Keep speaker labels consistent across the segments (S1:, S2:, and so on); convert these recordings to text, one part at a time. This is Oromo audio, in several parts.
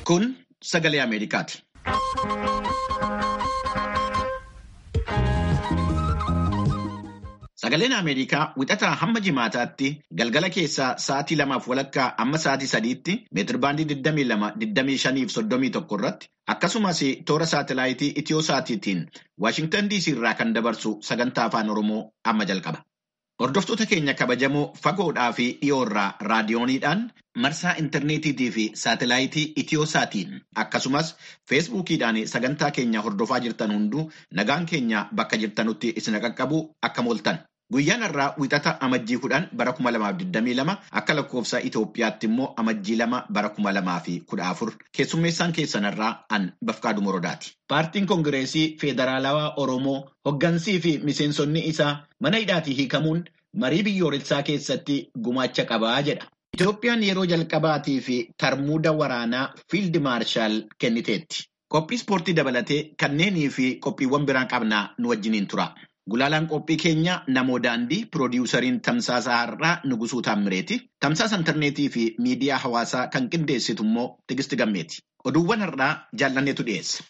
S1: Kun sagalee Ameerikaati. Sagaleen Ameerikaa wixataa hamma jimaataatti galgala keessaa sa'aatii lamaaf walakkaa amma sa'aatii sadiitti meetirbaandii 22, 25 irratti akkasumas toora saatalaayitii Itiyoo Saatiitiin Waashingtan DC irraa kan dabarsu sagantaa afaan Oromoo amma jalqaba. Hordoftoota keenya kabajamoo fagoodhaa fi dhiyoorraa raadiyooniidhaan marsaa intarneetiitii fi saatalaayitii Itiyoo Saatiin akkasumas feesbuukiidhaan sagantaa keenya hordofaa jirtan hunduu nagaan keenya bakka jirtanutti isin qaqqabu akka mooltan. Guyyaan har'aa wixata amajjii kudhan bara kuma lamaaf digdamii lama akka lakkoofsa Itoophiyaatti immoo amajjii lama bara kuma lamaa fi kudha afur keessummeessaan keessan irraa an Bafqaadu Morodaati. Paartiin Koongireesii Federaalawaa Oromoo hoggansii fi miseensonni isaa mana hidhaatii hiikamuun marii biyyoolessaa keessatti gumaacha qabaa jedha. Itoophiyaan yeroo jalqabaatii fi tarmuuda waraanaa fiild maarshaal kenniteetti. Qophii ispoortii dabalatee kanneenii fi qophiiwwan biraa qabnaa nu wajjiniin tura. Gulaalaan qophii keenya namoo daandii piroodiwusariin tamsaasa har'aa Nugusuu Taammireeti. Tamsaasa intarneetii fi miidiyaa hawaasaa kan qindeessitu immoo Tigisti Gammeeti. Oduuwwan har'aa jaallanneetu dhiyeessa.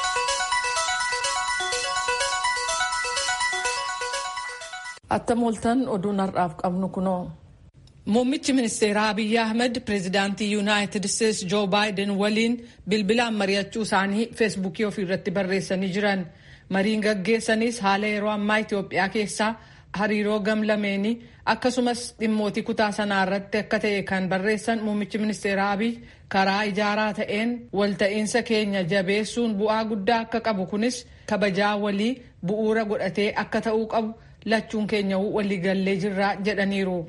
S2: Attam ooltan oduun har'aaf qabnu kunoo. Muummichi ministeeraa Abiyyi Ahmed pireezidaantii Yuunaayitid Isteetsi Joo Baayiden waliin bilbilaan mari'achuu isaanii feesbuukii ofii irratti barreessanii jiran. Mariin gaggeessanis haala yeroo ammaa Itoophiyaa keessaa hariiroo gamlameenii akkasumas dhimmootii kutaa sanaa irratti akka ta'e kan barreessan muummichi ministeeraa Abiy karaa ijaaraa ta'een walta'iinsa keenya jabeessuun bu'aa guddaa akka qabu kunis kabajaa walii bu'uura godhatee akka ta'uu qabu lachuun keenya waliigallee jirra jedhaniiru.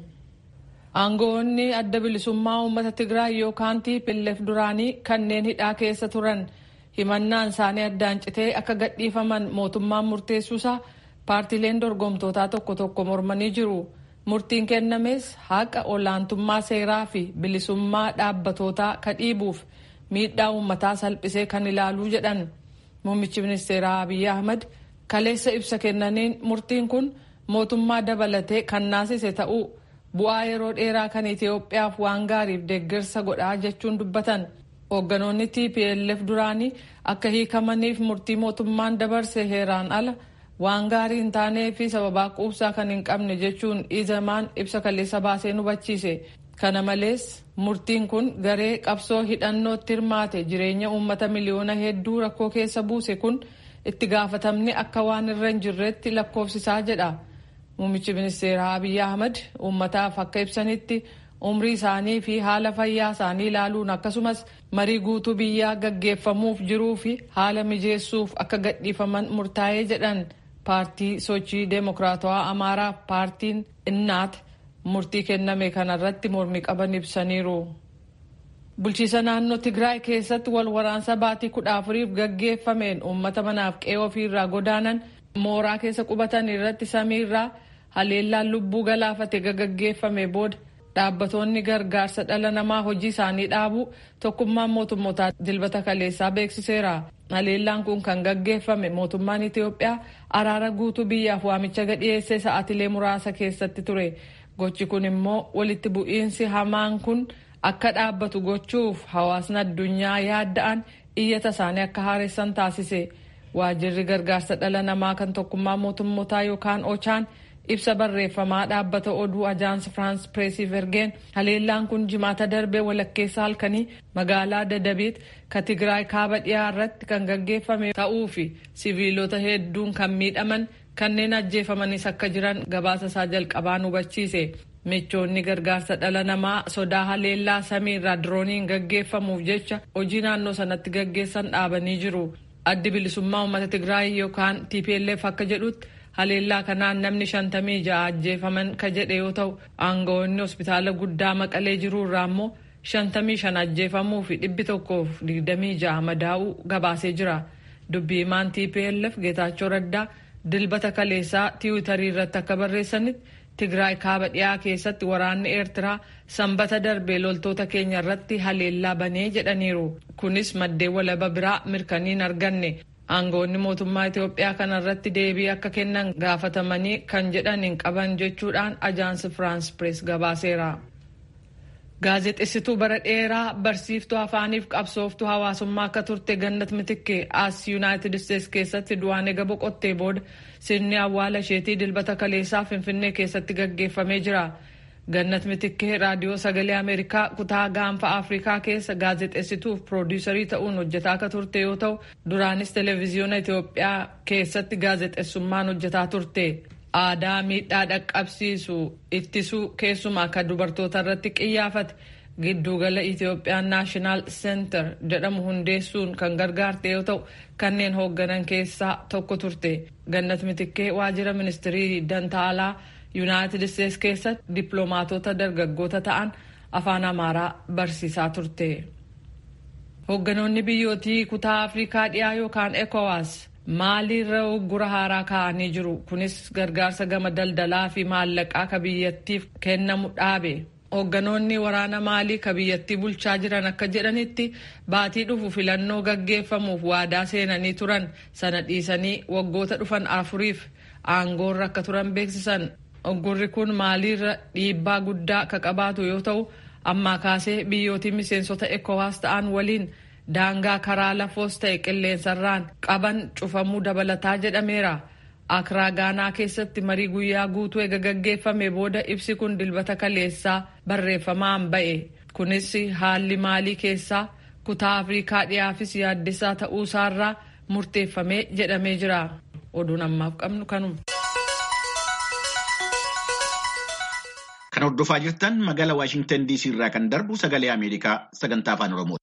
S2: Aangoonni adda bilisummaa uummata Tigraay yookaan TPLF duraanii kanneen hidhaa keessa turan. himannaan isaanii addaan citee akka gadhiifaman mootummaan murteessuusaa paartileen dorgomtootaa tokko tokko mormanii jiru. Murtiin kennames haqa olaantummaa seeraa fi bilisummaa dhaabbatootaa ka dhiibuuf miidhaa uummataa salphisee kan ilaaluu jedhan. Muummichi ministeeraa Abiyyi Ahmad kaleessa ibsa kennaniin murtiin kun mootummaa dabalatee kan naasise ta'uu bu'aa yeroo dheeraa kan Itoophiyaaf waan gaariif deeggarsa godhaa jechuun dubbatan. Hoogganoonni TPLF duraanii akka hiikamaniif murtii mootummaan dabarse heeraan ala waan gaarii hin taanee fi sababaa quubsaa kan hin qabne jechuun izamaan ibsa kaleessa baasee hubachiise. Kana malees murtiin kun garee qabsoo hidhannootti hirmaate jireenya uummata miliyoona hedduu rakkoo keessa buuse kun itti gaafatamni akka waan irra hin jirretti lakkoofsisaa jedha. Muummichi ministeeraa Abiyyi Ahmad uummataaf akka ibsanitti umrii isaanii fi haala fayyaa isaanii ilaaluun akkasumas marii guutuu biyyaa gaggeeffamuuf jiruu fi haala mijeessuuf akka gadhiifaman murtaa'ee jedhan paartii sochii deemokiraatawaa amaaraaf paartiin innaat murtii kenname kanarratti mormi qaban ibsaniiru. Bulchiisa naannoo Tigraay keessatti wal waraansa baatii kudha afuriif gaggeeffameen uummata manaaf qe'ee ofiirraa godaanan mooraa keessa qubatan irratti samiirraa haleellaan lubbuu galaafate gaggeeffame booda dhaabbatoonni gargaarsa dhala namaa hojii isaanii dhaabuu tokkummaan mootummootaa dilbata kaleessaa beeksiseera. Haleellaan kun kan gaggeeffame mootummaan Itoophiyaa araara guutuu biyyaaf waamicha gadhiyeessee sa'aatilee muraasa keessatti ture. Gochi kun immoo walitti bu'iinsi hamaan kun akka dhaabbatu gochuuf hawaasni addunyaa yaadda'an iyyata isaanii akka haaressan taasise. Waajjirri gargaarsa dhala namaa kan tokkummaa mootummootaa yookaan ochaan ibsa barreeffamaa dhaabbata oduu ajaansi firaans pireesiif ergeen haleellaan kun jimaata darbee walakkeessa halkanii magaalaa dadabiit ka tigraay kaaba dhiyaa irratti kan gaggeeffame ta'uu fi siviilota hedduun kan miidhaman kanneen ajjeefamanis akka jiran gabaasa isaa jalqabaan hubachiise michoonni gargaarsa dhala namaa sodaa haleellaa samiirraa dirooniin gaggeeffamuuf jecha hojii naannoo sanatti gaggeessan dhaabanii jiru addi bilisummaa uummata tigraay yookaan tplf akka jedhutti haleellaa kanaan namni shantamii ja'a ajjeefaman ka jedhe yoo ta'u aangawoonni hospitaala guddaa maqalee jiru irraa immoo shantamii shan ajjeefamuu fi dhibbi tokkoof digdamii ja'a madaa'uu gabaasee jira dubbii himaan tplf geetaachoo raddaa dilbata kaleessaa tiwiitarii irratti akka barreessanitti tigraay kaaba dhiyaa keessatti waraanni eertiraa sanbata darbee loltoota keenya irratti haleellaa banee jedhaniiru kunis maddeen walaba biraa mirkaniin arganne aangoonni mootummaa Itoophiyaa kana irratti deebii akka kennan gaafatamanii kan jedhan hin qaban jechuudhaan ajaansi firaans pirees gabaaseera. Gaazexeessituu bara dheeraa barsiiftuu afaaniif qabsooftuu hawaasummaa akka turte gannat mitikkee as yuunaayitid isteetsi keessatti du'aan ega boqottee booda sirni awwaala isheetii dilbata kaleessaa finfinnee keessatti gaggeeffamee jira. Gannat mitikkee raadiyoo sagalee Ameerikaa kutaa gaanfa Afrikaa keessa gaazexeessituuf piroodiisarii ta'uun hojjetaa akka turte yoo ta'u duraanis televezyiyoona Itoophiyaa keessatti gaazexeessummaan hojjetaa turte. aadaa miidhaa dhaqqabsiisu ittisuu keessumaa akka dubartoota irratti qiyyaafate giddugala Itoophiyaan naashinaal seentar jedhamu hundeessuun kan gargaarte yoo ta'u kanneen hoogganan keessaa tokko turte gannat mitikkee waajjira ministirii dantaalaa yuunaayitid isteetsi keessatti dippiloomaatota dargaggoota ta'an afaan amaaraa barsiisaa turte. hoogganoonni biyyootii kutaa afrikaa dhiyaa yookaan ekowaas maaliirra uggura haaraa kaa'anii jiru kunis gargaarsa gama daldalaa fi maallaqaa ka biyyattiif kennamu dhaabe hoogganoonni waraana maalii ka biyyattii bulchaa jiran akka jedhanitti baatii dhufu filannoo gaggeeffamuuf waadaa seenanii turan sana dhiisanii waggoota dhufan afuriif aangoorra akka turan beeksisan uggurri kun maaliirra dhiibbaa guddaa ka qabaatu yoo ta'u ammaa kaasee biyyootii miseensota ekowaas ta'an waliin daangaa karaa lafoos ta'e qilleensarraan qaban cufamuu dabalataa jedhameera. Akraa Gaanaa keessatti marii guyyaa guutuu eega gaggeeffame booda ibsi kun dilbata kaleessaa barreeffamaan ba'e. Kunis haalli maalii keessaa kutaa Afrikaa dhiyaafis yaaddessaa ta'uusaarraa murteeffamee jedhamee jira. Oduun ammaaf qabnu kanuma.
S1: Kan hordofaa jirtan magaalaa Waashingtan DC irraa kan darbu sagalee Ameerikaa sagantaa afaan Oromooti.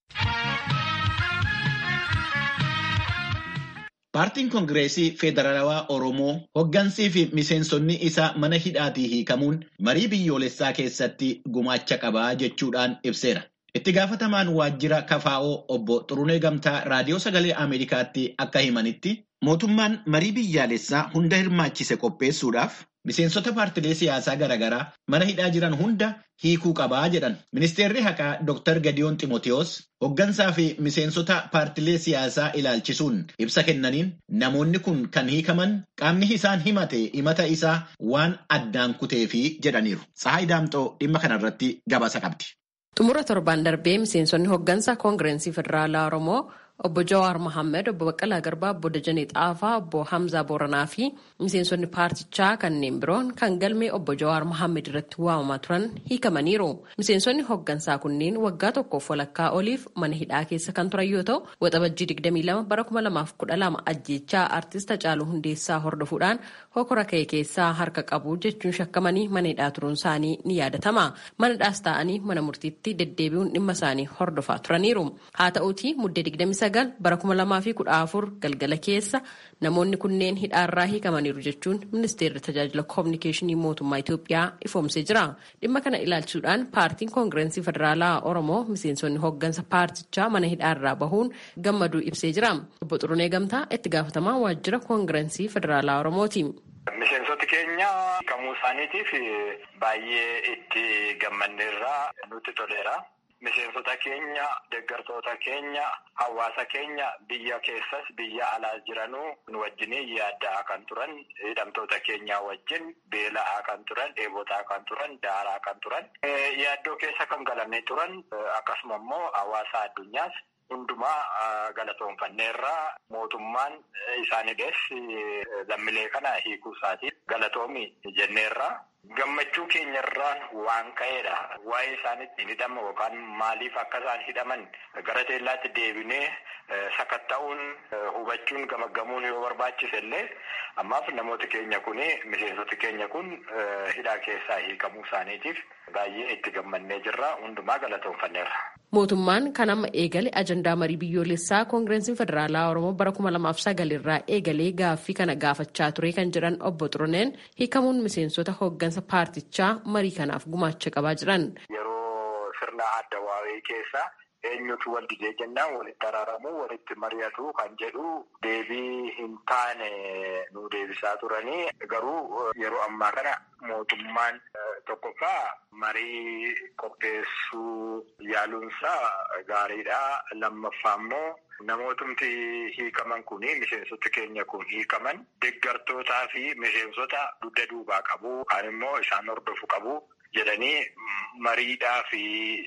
S1: Paartiin Koongireesii Federaalawaa Oromoo hoggansii fi miseensonni isaa mana hidhaatii hiikamuun marii biyyoolessaa keessatti gumaacha qabaa jechuudhaan ibseera. Itti gaafatamaan waajjira kafaa'oo obbo Xurunee Gamtaa raadiyoo sagalee Ameerikaatti akka himanitti mootummaan marii biyyaalessaa hunda hirmaachise qopheessuudhaaf miseensota paartilee siyaasaa garaagaraa mana hidhaa jiran hunda hiikuu qabaa jedhan. Ministeerri haqaa Dr. Gadiyoon Ximoteos hoggansaa fi miseensota paartilee siyaasaa ilaalchisuun ibsa kennaniin namoonni kun kan hiikaman qaamni isaan himate himata isaa waan addaan kuteefi jedhaniiru. Sahaay Daamxoo dhimma kanarratti gabaasa qabdi.
S3: Xumura torbaan darbee miseensonni hoggansa koongireensii federaalaa Oromoo obbo Jawaar Mohaammed, obbo Baqqalaa Garbaa, obbo Dajanee Xaafaa, obbo Hamzaa Booranaa fi miseensonni paartichaa kanneen biroon kan galmee obbo Jawaar Mohaammed irratti waamamaa turan hiikamaniiru. Miseensonni hoggansaa kunneen waggaa tokkoof walakkaa oliif mana hidhaa keessa kan turan yoo ta'u, waxabajjii 22 bara 2012 ajjeechaa artist Hacaaluu Hundeessaa hordofuudhaan hokora ka'e keessaa harka qabu jechuun shakkamanii mana hidhaa turuun isaanii ni yaadatama. Mana hidhaas ta'anii mana murtiitti deddeebi'uun dhimma isaanii hordofaa turaniiru. Haa ta'uutii muddee 29 bara 2014 galgala keessa namoonni kunneen hidhaarraa hiikamaniiru jechuun ministeerri tajaajila koominikeeshinii mootummaa Itoophiyaa ifoomsee jira. Dhimma kana ilaalchuudhaan paartiin koongireensii federaalaa Oromoo miseensonni hoggansa paartichaa mana hidhaarraa bahuun gammaduu ibsee jira. Obbo Xurunee Gamtaa itti gaafatamaa waajjira koongireensii federaalaa Oromooti.
S4: Miseensoti keenya hiikamuu isaaniitiif baay'ee itti gammanneerraa nutti toleera. Miseensota keenya, deeggartoota keenya, hawaasa keenya biyya keessas biyya alaa jiranuu nu wajjin yaaddaa kan turan, hidhamtoota keenya wajjin beela'aa kan turan, dheebotaa kan turan, daaraa kan turan, yaaddoo keessa kan galanii turan akkasuma immoo hawaasa addunyaas hundumaa galatoonfanneerraa mootummaan isaaniidhees lammilee kana hiikuu isaatiif galatoomi jenneerraa. Gammachuu keenyarraan waan ka'eedha. Waa'ee isaan ittiin hidhama yookaan maaliif akka isaan hidhaman gara teellaatti deebinee sakatta'uun hubachuun gamaggamuun yoo barbaachise illee ammaaf namooti keenya kun miseensoti keenya kun hidhaa keessaa hiikamuu isaaniitiif baay'ee itti gammannee jirra. Hundumaa galatoonfanneerra.
S3: Mootummaan kan amma eegale ajandaa marii biyyoolessaa koongireensii federaalaa Oromoo bara kuma lamaaf sagal irraa eegalee gaaffii kana gaafachaa ture kan jiran obbo Xuruneen hiikamuun miseensota hooggansa paartichaa marii kanaaf gumaacha qabaa jiran.
S4: Yeroo sirna adda waa'ee keessa eenyutu wal didee jennaan walitti araaramu walitti mari'atu kan jedhu deebii hin taane nu deebisaa turanii garuu yeroo ammaa kana mootummaan tokkoffaa marii qopheessuu yaaluunsaa gaariidha. Lammaffaa immoo namootumti hiikaman kun miseensota keenya kun hiikaman deeggartootaa fi miseensota dugda duubaa qabu kan immoo isaan hordofu qabu. jedhanii mariidhaa fi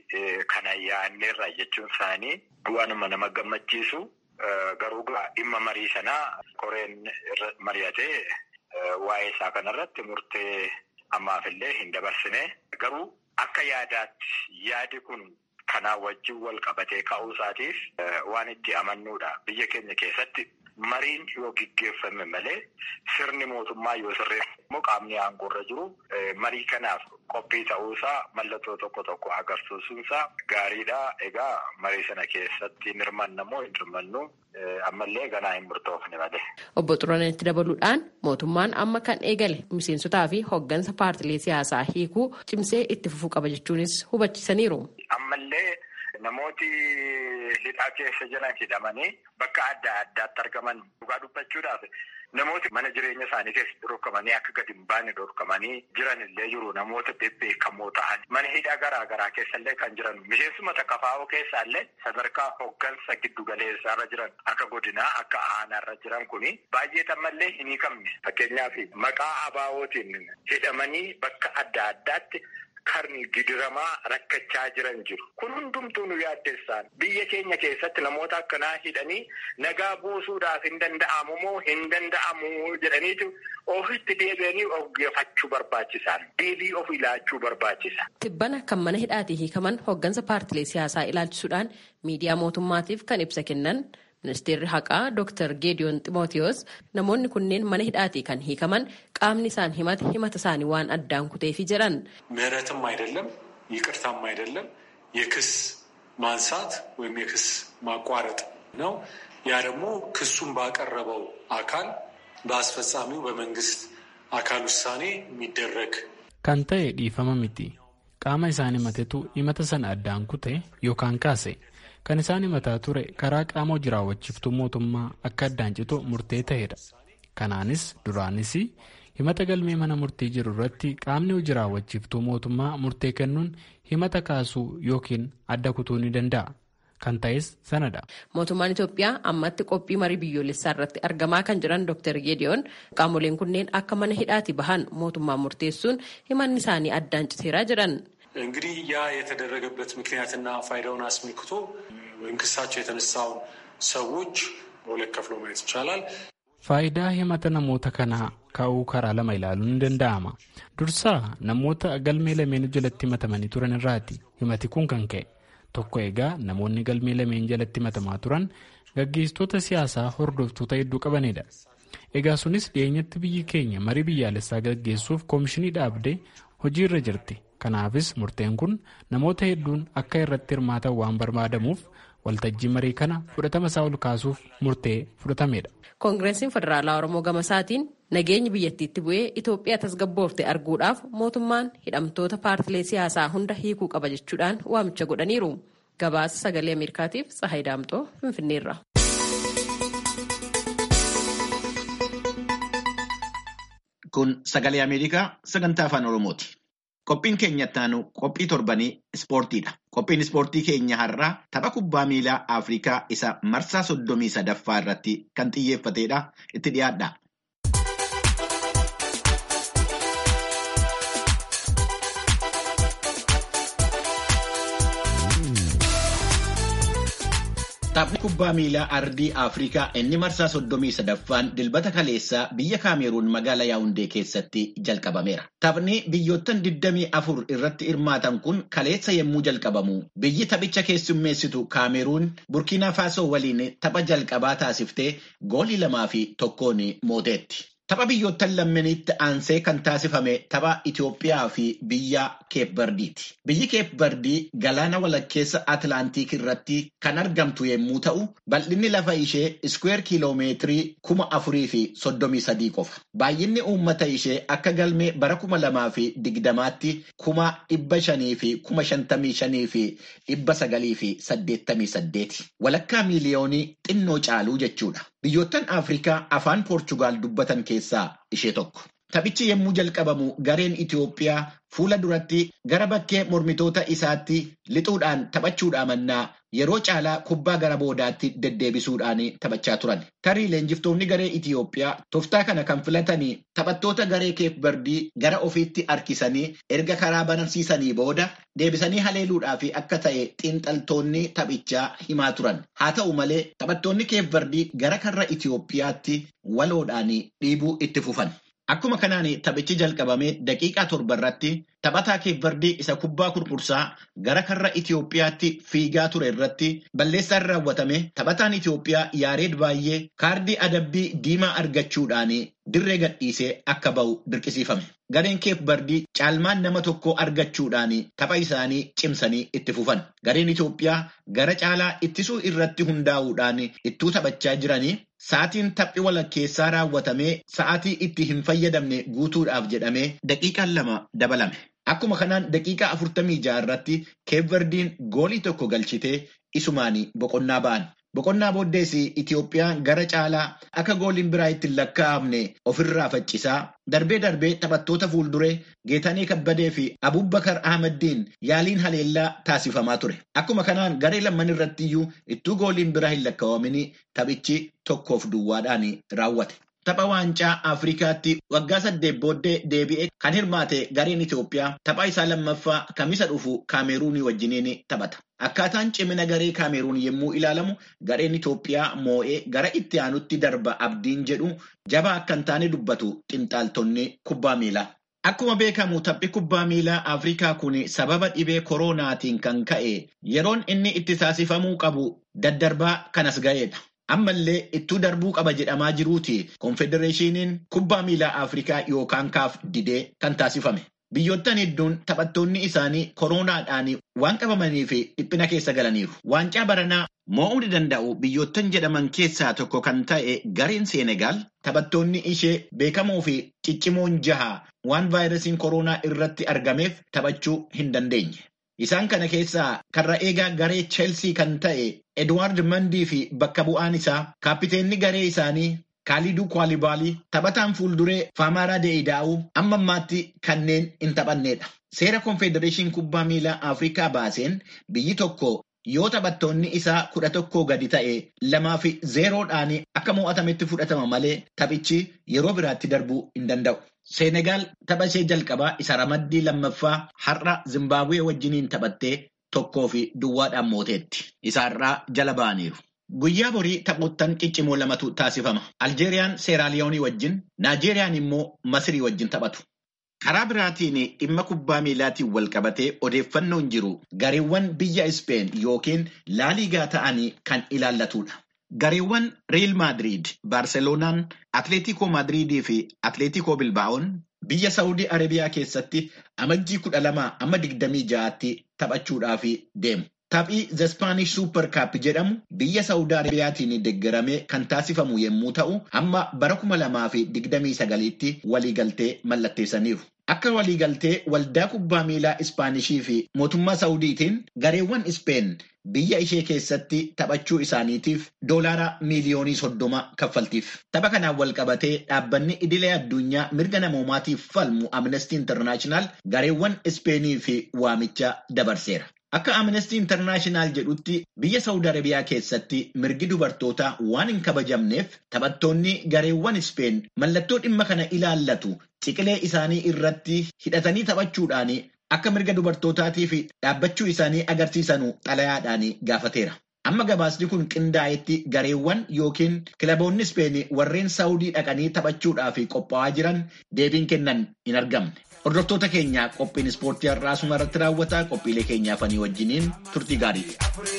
S4: kana yaanneerra jechuun isaanii waanuma nama gammachiisu garuu dhimma marii sanaa koreen mari'atee waa'ee isaa kanarratti murtee ammaafillee hin dabarsine garuu akka yaadaatti yaadi kun kanaa wajjin wal qabatee ka'uu isaatiif waan itti amannuudha biyya keenya keessatti. Mariin yoo gaggeeffame malee sirni mootummaa yoo sirreeffamu immoo qaamni aangoorra jiru marii kanaaf qophii ta'uusaa mallattoo tokko tokko agarsiisuunsaa gaariidha. Egaa marii sana keessatti hin hirmanna moo hin hirmannu ammallee ganaa hin murtoofne malee.
S3: Obbo Xuroonetti dabaluudhaan mootummaan amma kan eegale miseensotaa fi hoggansa paartilee siyaasaa hiikuu cimsee itti fufuu qaba jechuunis hubachiisaniiru.
S4: Ammallee namooti hidhaa keessa jiran hidhamanii bakka adda addaatti argaman dhugaa dubbachuudhaaf namooti mana jireenya isaanii keessatti dhorkamanii akka gadi hin baane dhorkamanii jiran illee jiru namoota bebbeekamoo ta'an mana hidhaa garaa garaa keessa illee kan jiran miseensuma takka faa'oo keessaa illee sadarkaa hoggansa giddu galeessaarra jiran akka godinaa akka aanaarra jiran kuni baay'ee tammallee hin hiikamne fakkeenyaaf maqaa abaawootiin hidhamanii bakka adda addaatti. Kan gidiramaa rakkachaa jiran jiru. Kun hundumtuu nu yaaddessaan biyya keenya keessatti namoota akkanaa hidhanii nagaa buusuudhaaf hin danda'amu moo hin danda'amu jedhaniitu ofitti deebi'anii of geeffachuu barbaachisan. Deebii of ilaachuu barbaachisa.
S3: Tibbana kan mana hidhaatii hiikaman hoggansa paartilee siyaasaa ilaalchisuudhaan miidiyaa mootummaatiif kan ibsa kennan. Ministeerri haqaa Dr. Geediyoon Ximootiyoos namoonni kunneen mana hidhaatii kan hiikaman qaamni isaan himate himata isaanii waan addaan kuteefi jedhan.
S5: ምህረትም አይደለም ይቅርታም አይደለም የክስ ማንሳት ወይም የክስ ማቋረጥ ነው። ያ ደግሞ ክሱን ባቀረበው አካል በአስፈጻሚው በመንግስት አካል ውሳኔ የሚደረግ
S6: kan ta'e dhiifama miti qaama isaan himatetu himata sana addaan kute yookaan kaase. kan isaan himataa ture karaa qaama hojii raawwachiiftuu mootummaa akka addaan citu murtee ta'edha. Kanaanis duraanis himata galmee mana murtii jiru irratti qaamni hojii raawwachiiftuu mootummaa murtee kennuun himata kaasuu yookiin adda kutuu ni danda'a. Kan ta'es sanadha.
S3: Mootummaan Itoophiyaa ammatti qophii marii biyyoolessaa irratti argamaa kan jiran Dr. Geediyoon qaamoleen kunneen akka mana hidhaati bahan mootummaa murteessuun himanni isaanii addaan citeeraa jedhan.
S5: እንግዲህ ያ የተደረገበት ምክንያትና ፋይዳውን አስመልክቶ ወይም ክሳቸው የተነሳውን ሰዎች በሁለት ከፍሎ ማየት ይቻላል።
S6: Faayidaa himata namoota kanaa ka'uu karaa lama ilaaluun ni danda'ama. Dursaa namoota galmee lameen jalatti himatamanii turan irraati himati kun kan ka'e. Tokko egaa namoonni galmee lameen jalatti himatamaa turan gaggeessitoota siyaasaa hordoftoota hedduu qabanidha. Egaa sunis dhiyeenyatti biyyi keenya marii biyyaalessaa gaggeessuuf koomishinii dhaabdee hojii irra jirti. Kanaafis murteen kun namoota hedduun akka irratti hirmaatan waan barbaadamuuf waltajjii marii kana fudhatama isaa ol kaasuuf murtee fudhatamedha.
S3: Koongireesiin Federaalaa Oromoo gama isaatiin nageenyi biyyattiitti bu'ee Itoophiyaa tasgabboofte arguudhaaf mootummaan hidhamtoota paartilee siyaasaa hunda hiikuu qaba jechuudhaan waamicha godhaniiru. Gabaasa sagalee Ameerikaatiif Tsahayi Daamxoo Finfinneerra.
S1: Kun sagalee Ameerikaa sagantaa afaan Oromooti. Qophiin keenya ittaanu qophii torbanii ispoortiidha. Qophiin ispoortii keenya har'aa tapha kubbaa miilaa Afrikaa isa marsaa soddomii sadaffaa irratti kan xiyyeeffatedha. Itti dhiyaadha. Taphni kubbaa miilaa ardii Afrikaa inni marsaa soddomii sadaffaan dilbata kaleessaa biyya Kaameruun magaalaa Yaawundee keessatti jalqabameera. Taphni biyyoottan 24 irratti hirmaatan kun kaleessa yommuu jalqabamu biyyi taphicha keessummeessitu Kaameruun Burkiinaa Faasoo waliin tapha jalqabaa taasiftee goolii lamaa fi tokkoon mooteetti. Tapha biyyoottan lammeenitti aansee kan taasifame tapha Itoophiyaa fi biyya Keepbardiiti. Biyyi Keepbardii galaana walakkeessa Atlaantiik irratti kan argamtu yommuu ta'u, bal'inni lafa ishee iskweer kiiloomeetirii kuma afurii fi soddomii sadii qofa. Baay'inni uummata ishee akka galmee bara kuma lamaa fi digdamaatti kuma dhibba shanii fi kuma shantamii shanii fi dhibba sagalii fi saddeettamii saddeeti. Walakkaa miiliyoonii xinnoo caaluu jechuudha. Biyyoottan Afrikaa afaan Poorchugaal dubbatan keessaa ishee tokko. Taphichi yommuu jalqabamu gareen Itoophiyaa fuula duratti gara bakkee mormitoota isaatti lixuudhaan taphachuudhaa mannaa yeroo caalaa kubbaa gara boodaatti deddeebisuudhaan taphachaa turan. Tarii leenjiftoonni garee Itoophiyaa tooftaa kana kan filatanii taphattoota garee keepbardii gara ofiitti harkisanii erga karaa banamsiisanii booda deebisanii haleeluudhaaf akka ta'e xiinxaltoonni taphichaa himaa turan. Haa ta'u malee taphattoonni keepbardii gara karra Itoophiyaatti waloodhaan dhiibuu itti fufan. Akkuma kanaan taphichi jalqabamee daqiiqaa torba irratti taphataa keepbardii isa kubbaa kurkursaa gara karra Itoophiyaatti fiigaa ture irratti balleessaan raawwatame taphataan Itoophiyaa yaareed baay'ee kaardii adabbii diimaa argachuudhaan dirree gadhiisee akka ba'u dirqisiifame. Gareen keepbardii caalmaan nama tokko argachuudhaan tapha isaanii cimsanii itti fufan. Gareen Itoophiyaa gara caalaa ittisuu irratti hundaa'uudhaan ittuu taphachaa jiranii Sa'aatiin taphni walakkeessaa raawwatamee sa'aatii itti hin fayyadamne guutuudhaaf jedhamee daqiiqaan lama dabalame. Akkuma kanaan daqiiqaa afurtamii ja'a irratti keepbardiin goolii tokko galchitee isumaan boqonnaa ba'an. Boqonnaa booddees Itoophiyaan gara caalaa akka gooliin biraa ittiin lakkaa'amne ofirraa faccisaa darbee darbee taphattoota fuulduree Geetanii Kabbadee fi Abubbakar Ahmaddiin yaaliin haleellaa taasifamaa ture. Akkuma kanaan garee lamman irratti iyyuu ittuu gooliin biraa hin lakkaa'amin taphichi tokkoof duwwaadhaan raawwate. Tapha waancaa Afrikaatti waggaa saddeet booddee deebi'ee kan hirmaate gareen Itoophiyaa tapha isaa lammaffaa kamisa dhufu Kaameruunii wajjiniin taphata. Akkaataan cimina garee Kaameruun yommuu ilaalamu gareen Itoophiyaa moo'ee gara itti aanutti darba abdiin jedhu jabaa akka hin taane dubbatu xinxaaltonni kubbaa miilaa. Akkuma beekamu taphni kubbaa miilaa Afrikaa kun sababa dhibee koronaatiin kan ka'e yeroon inni itti taasifamuu qabu daddarbaa kanas ga'edha. Ammallee ittuu darbuu qaba jedhamaa jiruuti konfedereeshiniin kubbaa miilaa Afrikaa yookaan kaaf didee kan taasifame. Biyyoottan hedduun taphattoonni isaanii koronaadhaan waan qabamaniif dhiphina keessa galaniiru. Waancaa baranaa moo'uu ni danda'u biyyoottan jedhaman keessaa tokko kan ta'e gareen Seenegaal taphattoonni ishee beekamoo fi ciccimoon jaha waan vaayirasiin koronaa irratti argameef taphachuu hin dandeenye. Isaan kana keessaa karra eegaa garee Cheelsii kan ta'e Edward Mandii fi bakka bu'aan isaa kaapiteenni garee isaanii Kaaliduu Kwaalibaalii taphataan fuulduree Faamaaraa De'idaa'uu amma ammaatti kanneen hin taphannedha. Seera Konfedereeshin Kubbaa Miilaa Afrikaa baaseen biyyi tokko yoo taphattoonni isaa kudha tokkoo gadi ta'e lamaa fi zeeroodhaan akka mo'atametti fudhatama malee taphichi yeroo biraatti darbuu hin danda'u. Seenegaal tapha ishee jalqabaa isa ramaddii lammaffaa har'a Zimbaabuwee wajjiniin taphattee tokkoo fi duwwaadhaan mooteetti. Isaarraa jala ba'aniiru. Guyyaa borii taphoottan ciccimoo lamatu taasifama. Aljeeriyaan Seeraaliyoonii wajjin, Naajeeriyaan immoo Masirii wajjin taphatu. Karaa biraatiin dhimma kubbaa miilaatiin wal qabatee odeeffannoon jiru gareewwan biyya Ispeen yookiin laaliigaa ta'anii kan ilaallatudha. Gareewwan Riil Maadiriid, Baarseloonaan, Atleetikoo Maadiriidii fi Atleetikoo Bilbaa'oon biyya Saawudii Arabiyaa keessatti amajjii kudha lama amma digdamii ja'aatti taphachuudhaaf deemu. Taphii The Spanish Super Cup jedhamu biyya Saawudii Arabiyaatiin deeggaramee kan taasifamu yommuu ta'u, amma bara kuma lamaa fi digdamii sagaliitti waliigaltee mallatteessaniiru. Akka waliigaltee waldaa kubbaa miilaa Ispaanishii fi mootummaa Saawudiitiin gareewwan Ispeen biyya ishee keessatti taphachuu isaaniitiif doolaara miiliyoonii soddoma kaffaltiif. Tapha kanaan wal qabatee dhaabbanni idilee addunyaa mirga namoomaatiif falmu Amnesty International gareewwan Ispeenii fi waamicha dabarseera. Akka Amnesty International jedhutti biyya Saawudi Arabiyaa keessatti mirgi dubartootaa waan hin kabajamneef taphattoonni gareewwan Ispeen mallattoo dhimma kana ilaallatu ciqilee isaanii irratti hidhatanii taphachuudhaan akka mirga dubartootaatiif dhaabbachuu isaanii agarsiisanu xalayaadhaan gaafateera. Amma gabaasni kun qindaa'etti gareewwan yookiin kilaboonni Ispeen warreen Saawudii dhaqanii taphachuudhaaf qophaa'aa jiran deebiin kennan hin argamne. Hordoftoota keenya qophiin ispoortii har'aa asuma irratti raawwata. Qophiilee keenyaafanii wajjiniin turtii gaarii.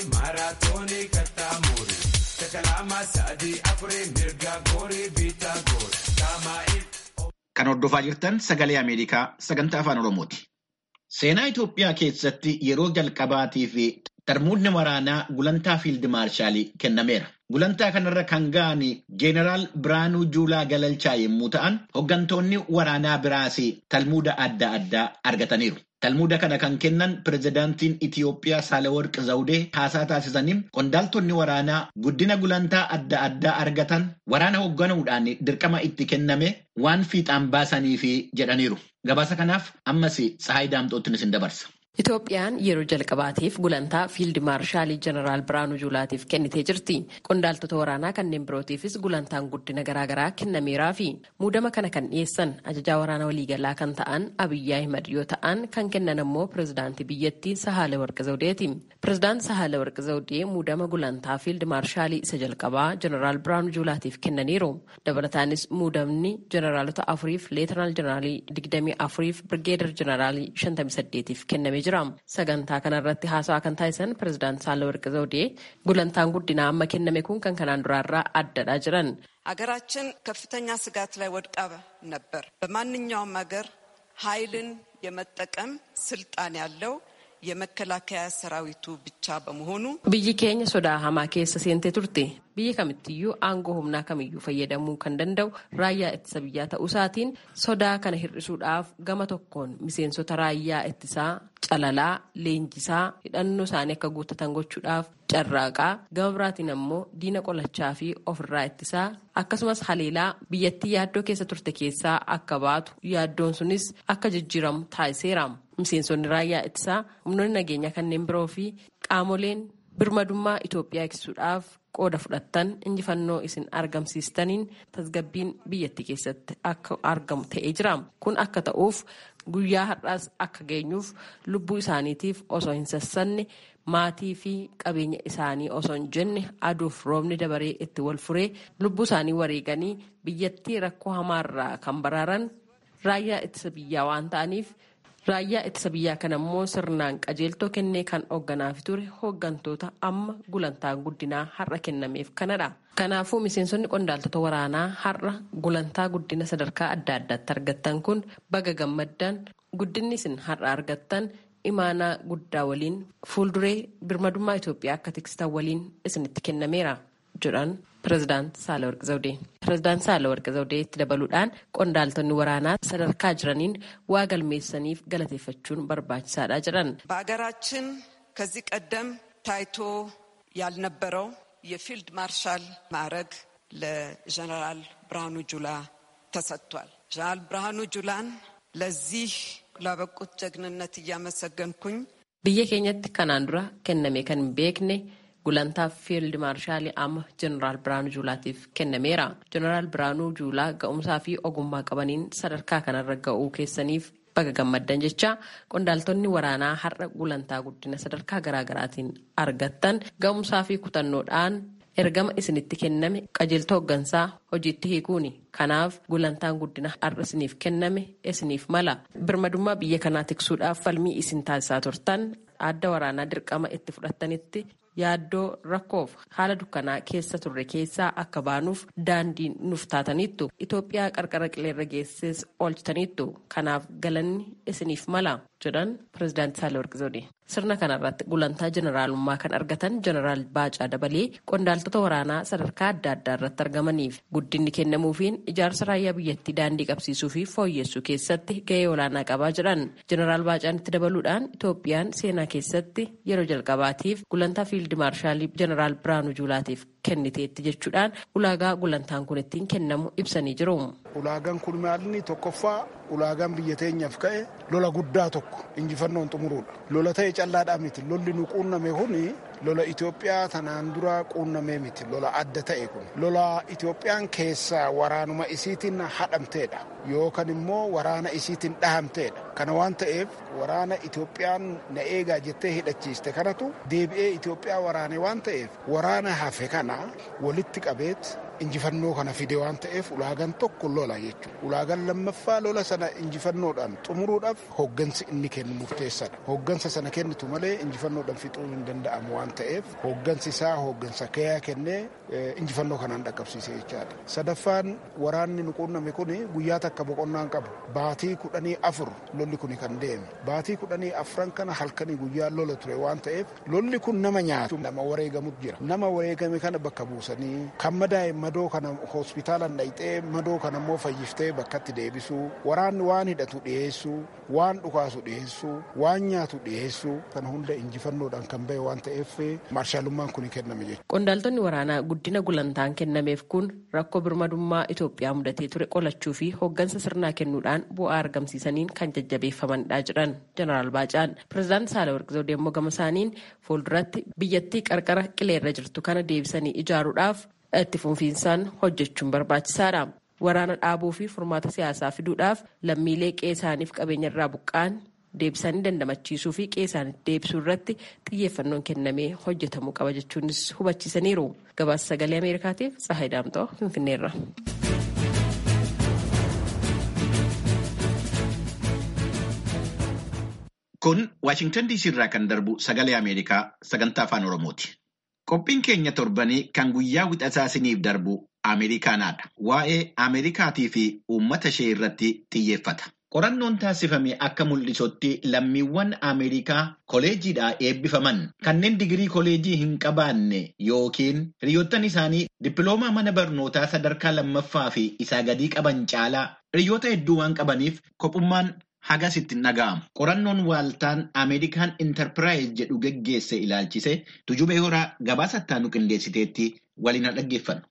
S1: Kan hordofaa jirtan sagalee Ameerikaa sagantaa afaan Oromooti. Seenaa Itoophiyaa keessatti yeroo jalqabaatii fi tarmuudni waraanaa gulantaa fiild maarshaalii kennameera. Gulantaa kanarra kan ga'an Jeenaraal Biraanuu Juulaa Galalchaa yommuu ta'an, hooggantoonni waraanaa biraas talmuuda adda addaa argataniiru. Talmuuda kana kan kennan pirezidaantiin Itiyoophiyaa Saalaworq Zawudee haasaa taasisaniin qondaaltonni waraanaa guddina gulantaa adda addaa argatan waraana hoogganuudhaan dirqama itti kenname waan fiixaan baasaniifi jedhaniiru. Gabaasa kanaaf ammas Tsahaay Daamxootti isin dabarsa.
S3: Itoophiyaan yeroo jalqabaatiif gulantaa fiildi maarshaallii jeneraal Biraanuu Juulaatiif kennitee jirti. Qondaaltota waraanaa kanneen birootiifis gulantaan guddina garaagaraa kennameeraa fi muudama kana kan dhiyeessan ajajaa waraana waliigalaa kan ta'an Abiyyi Ahimad yoo ta'an kan kennan ammoo pirezidaantii biyyattii Sahaale Warqi Zawudeeti. Pirezidaant Sahaale Warqi Zawudee muudama gulantaa fiildi maarshaalii isa jalqabaa jeneraal Biraanuu Juulaatiif kennaniiru. Dabalataanis muudamni jeneraalota afuriif leetanaal jeneraalii digdamii afuriif birgeedar jeneraalii shantamii saddeetiif kennamee jira. Sagantaa kanarratti haasawaa kan taasisan pirezidaant Saalaworqi Zawudee gulantaan guddinaa amma kenname kun kan kanaan duraarraa addadhaa jiran.
S7: አገራችን ከፍተኛ ስጋት ላይ ወድቃ ነበር። በማንኛውም ሀገር ኃይልን የመጠቀም ስልጣን ያለው የመከላከያ ሰራዊቱ ብቻ በመሆኑ
S3: biyyi keenya sodaa hamaa keessa seentee turte biyya kamittiyyuu aangoo humnaa kamiyyuu fayyadamuu kan danda'u raayyaa ittisa biyyaa ta'uu isaatiin sodaa kana hir'isuudhaaf gama tokkoon miseensota raayyaa ittisaa calalaa leenjisaa hidhannoo isaanii akka guuttatan gochuudhaaf carraaqaa gama biraatiin ammoo diina qolachaa fi ofirraa ittisaa akkasumas haleelaa biyyattii yaaddoo keessa turte keessaa akka baatu yaaddoon sunis akka jijjiiramu taasiseera. miseensonni raayyaa ittisaa humnoonni nageenyaa kanneen biroo fi qaamoleen birmadummaa Itoophiyaa eegsisuudhaaf qooda fudhattan injifannoo isin argamsiistaniin tasgabbiin biyyattii keessatti akka argamu ta'ee jira. Kun akka ta'uuf guyyaa har'aas akka geenyuuf lubbuu isaaniitiif osoo hin sassanne maatii fi qabeenya isaanii osoo hin jenne aduuf roobni dabaree itti wal furee lubbuu isaanii wareeganii biyyattii rakkoo hamaarraa kan baraaran raayyaa ittisa biyyaa waan ta'aniif. Raayyaa ittisa biyyaa kana immoo sirnaan qajeeltoo kennee kan hoogganaaf ture hooggantoota amma gulantaa guddinaa har'a kennameef kanadha. Kanaafuu miseensonni qondaaltota waraanaa har'a gulantaa guddina sadarkaa adda addaatti argattan kun baga gammaddan guddinni isin har'a argattan imaanaa guddaa waliin fuulduree birmadummaa Itoophiyaa akka tiksitan waliin isinitti kennameera jedhan pirezidaant Saalawarqi Zawudee. Pirezidaant Saalawarqi Zawudee itti dabaluudhaan qondaaltonni waraanaa sadarkaa jiraniin waa galmeessaniif galateeffachuun barbaachisaadha jedhan.
S7: በሀገራችን ከዚህ ቀደም ታይቶ ያልነበረው የፊልድ ማርሻል ማዕረግ ለጀነራል ብርሃኑ ጁላ ተሰጥቷል። ጀነራል ብርሃኑ ጁላን ለዚህ ላበቁት ጀግንነት እያመሰገንኩኝ
S3: Biyya keenyatti kanaan dura kenname kan hin beekne gulantaa fiild maarshaalii amma jeneraal Biraanuu Juulaatiif kennameera. Jeneraal Biraanuu Juulaa ga'umsaa fi ogummaa qabaniin sadarkaa kanarra ga'uu keessaniif baga gammaddan jecha qondaaltonni waraanaa har'a gulantaa guddina sadarkaa garaagaraatiin argattan ga'umsaa fi kutannoodhaan ergama isinitti kenname qajeeltoo hooggansaa hojiitti hiikuuni. Kanaaf gulantaan guddina har'a isiniif kenname isiniif mala. Birmadummaa biyya kanaa tiksuudhaaf falmii isin taasisaa turtan adda waraanaa dirqama itti fudhattanitti yaaddoo rakkoof haala dukkanaa keessa turre keessaa akka baanuuf daandii nuuf taataniittu Itoophiyaa qarqara qileerra geesses oolchitaniittu kanaaf galanni isiniif mala jedhan pirezidaanti Saalawarqi Zawudee. Sirna kanarratti gulantaa jeneraalummaa kan argatan jeneraal Baacaa Dabalee qondaaltota waraanaa sadarkaa adda addaa irratti argamaniif guddinni kennamuufiin ijaarsa raayyaa biyyattii daandii qabsiisuu fi fooyyessuu keessatti gahee olaanaa qabaa jedhan. Jeneraal Baacaan itti dabaluudhaan Itoophiyaan seenaa keessatti yeroo jalqabaatiif gulantaa fiildi maarshaalii jeneraal Biraanuu Juulaatiif kenniteetti jechuudhaan ulaagaa gulantaan kun ittiin kennamu ibsanii jiru.
S8: Ulaagaan kun maalini tokkoffaa ulaagaan biyya teenyaaf ka'e lola guddaa tokko injifannoon xumuruudha. Lola ta'e callaadhaa miti. Lolli nu quunname kun lola Itoophiyaa tanaan dura quunnamee miti. Lola adda ta'e kun. Lola Itoophiyaan keessaa waraanuma isiitiin hadhamteedha. Yookaan immoo waraana isiitiin dhahamteedha. Kana waan ta'eef waraana Itoophiyaan na eegaa jettee hidhachiiste kanatu deebi'ee Itoophiyaa waraane waan ta'eef waraana hafe kana walitti qabeet injifannoo kana fide waan ta'eef ulaagaan tokko lola jechuudha. Ulaagaan lammaffaa lola sana injifannoodhaan xumuruudhaaf hooggansi inni kennu murteessaadha. Hooggansa sana kennitu malee injifannoodhaan fixuun hin danda'amu waan ta'eef hooggansi isaa hooggansa kayaa kennee injifannoo kanaan dhaqqabsiise jechaadha. Sadaffaan waraanni nu quunname kun guyyaa takka boqonnaan qabu. Baatii kudhanii afur lolli kun kan deeme. Baatii kudhanii afran kana halkanii guyyaa lola ture waan ta'eef lolli kun nama nyaatu nama wareegamu jira. Nama wareegame kana bakka buusanii kan madaa'e madoo kana hospitaalan dhayxee madoo kana immoo fayyiftee bakkatti deebisuu waraanni waan hidhatu dhiyeessuu waan dhukaasu dhiyeessuu waan nyaatu dhiyeessuu kana hunda injifannoodhaan kan bahe waan ta'eef maarshaalummaan kun kenname jechuudha.
S3: Qondaaltonni waraanaa guddina gulantaan kennameef kun rakkoo birmadummaa Itoophiyaa mudatee ture qolachuu fi hooggansa sirnaa kennuudhaan bu'aa argamsiisaniin kan jajjabeeffamanidha jedhan jeneraal Baacaan. Pireezidaanti Saalawarqi Zawudee immoo gama isaaniin fuulduratti biyyattii qarqara qileerra jirtu kana deebisanii ijaaruudhaaf itti fufiinsaan hojjechuun barbaachisaadha. Waraana dhaabuu fi furmaata siyaasaa fiduudhaaf lammiilee qe'ee isaaniif qabeenya irraa buqqaan deebisanii dandamachiisuu fi qe'ee isaaniitti deebisuu irratti xiyyeeffannoon kennamee hojjetamuu qaba jechuunis hubachiisaniiru. Gabaasa sagalee Ameerikaatiif Tsahayi Daamxoo Finfinneerra.
S1: Kun Waashingtan DC irraa kan darbu sagalee Ameerikaa sagantaa afaan Oromooti. Qophiin keenya torbanii kan guyyaa wixataa isiniif darbu Ameerikaanaadha. Waa'ee Ameerikaatii fi uummata ishee irratti xiyyeeffata. Qorannoon taasifame akka mul'isutti lammiiwwan Ameerikaa koleejiidhaa eebbifaman kanneen digirii koleejii hin qabaanne yookiin hiriyoottan isaanii dippiloomaa mana barnootaa sadarkaa lammaffaa fi isaa gadii qaban caalaa hiriyoota hedduu waan qabaniif kophummaan hagas itti dhaga'amu. Qorannoon waaltaan Ameerikaan Intarpiraayis jedhu geggeesse ilaalchise tujubee horaa gabaasa ittaanu qindeessiteetti waliin dhaggeeffannu.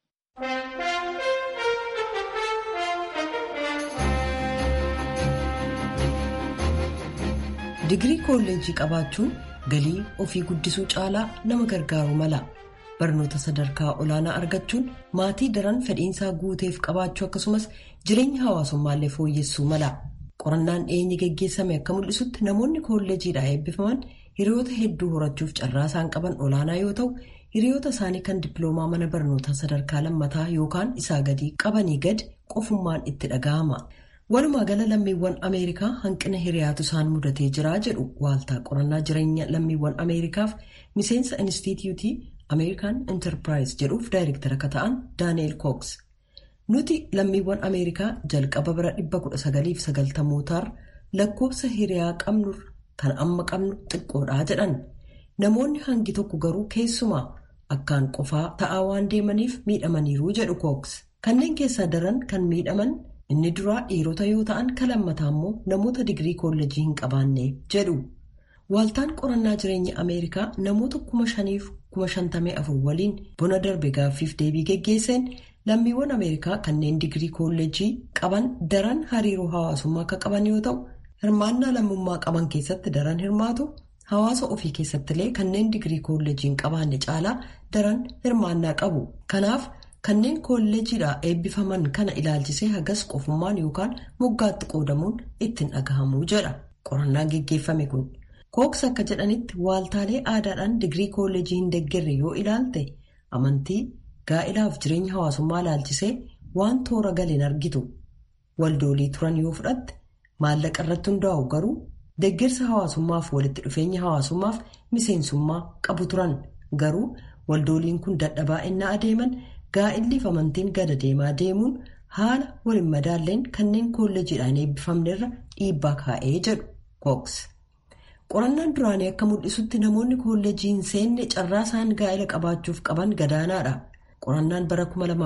S9: Digirii kolleejii qabaachuun galii ofii guddisuu caalaa nama gargaaru mala. Barnoota sadarkaa olaanaa argachuun maatii daran fedhiinsaa guuteef qabaachuu akkasumas jireenya hawaasummaallee fooyyessuu mala. Qorannaan dhiyeenya geggeessame akka mul'isutti namoonni kolleejiidhaa eebbifaman hiriyoota hedduu horachuuf carraa isaan qaban olaanaa yoo ta'u, hiriyoota isaanii kan dippiloomaa mana barnootaa sadarkaa lammataa yookaan isaa gadii qabanii gad qofummaan itti dhaga'ama. Walumaa gala lammiiwwan Ameerikaa hanqina hiriyaatu isaan mudatee jira jedhu waaltaa qorannaa jireenya lammiiwwan Ameerikaaf miseensa Inistituutii Ameerikaan Enterpiraayis jedhuuf daayirektara akka ta'an Daani'eel Kooks. Nuti lammiiwwan Ameerikaa jalqaba bara 1990mootaarra lakkoofsa hiriyaa qabnurra kan amma qabnu xiqqoodhaa jedhan. Namoonni hangi tokko garuu keessumaa akkaan qofaa ta'aa waan deemaniif miidhamaniiru jedhu Kooks. Kanneen keessaa daran kan miidhaman. Inni duraa dhiirota yoo ta'an kan lammataa immoo namoota digirii kolleejii hin qabaanne jedhu. Waaltaan qorannaa jireenya Ameerikaa namoota kuma shaniif kuma shantamii afur waliin bona darbe gaaffiif deebii geggeesseen lammiiwwan Ameerikaa kanneen digirii kolleejii qaban daran hariiroo hawaasummaa akka qaban yoo ta'u, hirmaannaa lammummaa qaban keessatti daran hirmaatu hawaasa ofii keessattilee kanneen digirii kolleejii hin qabaanne caalaa daran hirmaannaa qabu. Kanaaf. Kanneen kolleejiidhaa eebbifaman kana ilaalchisee hagas qofummaan yookaan moggaatti qoodamuun ittiin dhagahamuu jedha qorannaan geggeeffame kun. Kooks akka jedhanitti waaltaalee aadaadhaan digirii kolleejii hin deeggarre yoo ilaalte amantii gaa'ilaaf jireenya hawaasummaa ilaalchisee waan toora galeen argitu. Waldoolii turan yoo fudhatte maallaqa irratti hundaa'u garuu deeggarsa hawaasummaaf walitti dhufeenya hawaasummaaf miseensummaa qabu turan garuu waldooliin kun dadhabaa innaa adeeman. Gaa'illiif amantiin gada deemaa deemuun haala waliin madaalleen kanneen kolleejiidhaan eebbifamne irra dhiibbaa kaa'ee jedhu Kooks. Qorannaan duraanii akka mul'isutti namoonni kolleejii hin seenne carraa isaan gaa'ila qabaachuuf qaban gadaanaadha. Qorannaan bara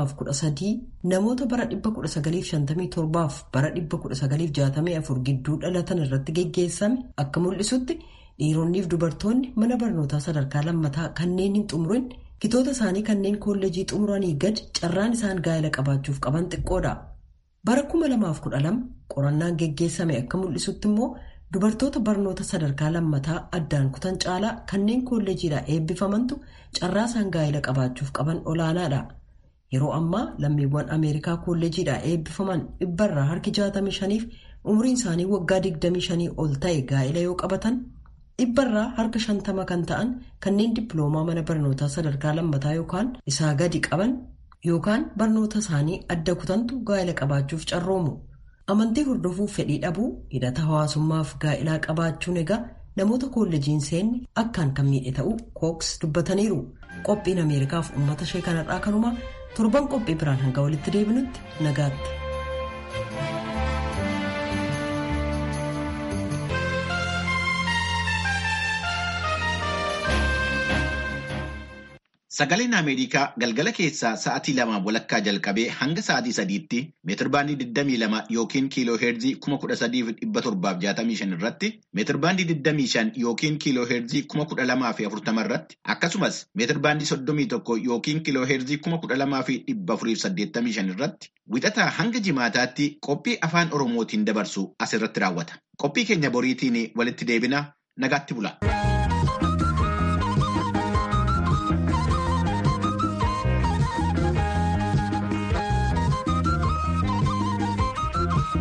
S9: 2013 namoota bara 1957 fi bara 1964 gidduu dhalatan irratti geggeessame akka mul'isutti dhiironniif dubartoonni mana barnootaa sadarkaa lammataa kanneen hin xumurin. Gitoota isaanii kanneen kolleejii xumuranii gad carraan isaan gaa'ila qabaachuuf qaban xiqqoodha. Bara 2012 qorannaan geggeessame akka mul'isutti immoo dubartoota barnoota sadarkaa lammataa addaan kutan caalaa kanneen kolleejiidhaa eebbifamantu carraa isaan gaa'ila qabaachuuf qaban olaanaadha. Yeroo ammaa lammiiwwan Ameerikaa kolleejiidhaa eebbifaman dhibbarraa harki 65f umriin isaanii waggaa 25 ol ta'e gaa'ila yoo qabatan. dhibbarraa harka shantama kan ta'an kanneen dippiloomaa mana barnootaa sadarkaa lammataa yookaan isaa gadi qaban yookaan barnoota isaanii adda kutantu gaa'ila qabaachuuf carroomu. Amantii hordofuuf fedhii dhabuu hidhata hawaasummaaf gaa'ilaa qabaachuun egaa namoota kolleejiin seenne akkaan kan miidhe ta'uu kooks dubbataniiru. Qophiin Ameerikaaf uummata ishee kanarraa kanuma torban qophii biraan hanga walitti deebinutti nagaatti.
S1: Sagaleen Ameerikaa galgala keessaa sa'aatii lamaa walakkaa jalqabee hanga sa'aatii sadiitti meetirbaandii 22 yookiin kiiloo heerzii 13,765 irratti meetirbaandii 25 yookiin kiiloo heerzii 12,040 irratti akkasumas meetirbaandii 31 yookiin kiiloo heerzii 12,485 irratti wixataa hanga jimaataatti qophii afaan Oromootiin dabarsu asirratti raawwata. Qophii keenya boriitiin walitti deebina nagaatti bula.